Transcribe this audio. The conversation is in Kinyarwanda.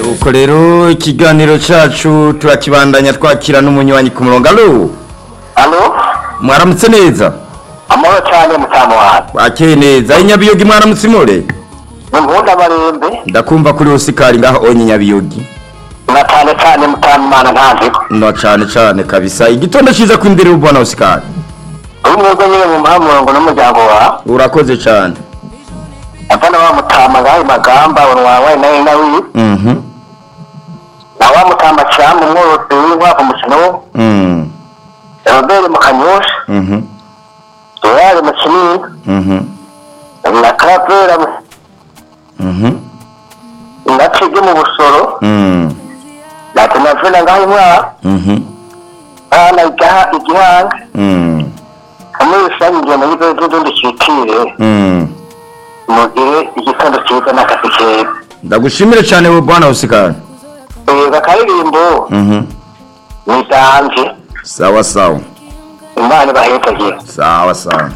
nuko rero ikiganiro cyacu turakibandanya twakira n'umunywanyi ku murongo alo alo mwaramutse neza amahoro cyane mutamu wanjye wakeye neza i nyabiyogi mwaramutse imure ni mbunda marembe ndakumva kuri rusikari ngaho onye nyabiyogi na cyane cyane mutamu mana ntanziko no cyane cyane kabisa igitondo cyiza ku ndere ubona rusikari uyu mwebwe nyine mu muhamurongo n'umuryango wawe urakoze cyane azana wa mutama ngaho magamba wawe nawe nawe mhm na wa mutama cyane umworozi w'inkwavu mukino wo mhm robert mu kanyosha mhm dorari mu kinini mhm na karabera mhm na cigi mu busoro mhm na tenavena ngaho imwara mhm na igihanga mhm muri rusange ingendo y'igihugu n'undi cyitiriwe mhm mu gihe igitondo cyiza n'akazi keza ndagushimire cyane wowe bwana rusikari Erega akaririmbo mhm ni itanze sawa sawa imana ibahetagira sawa sawa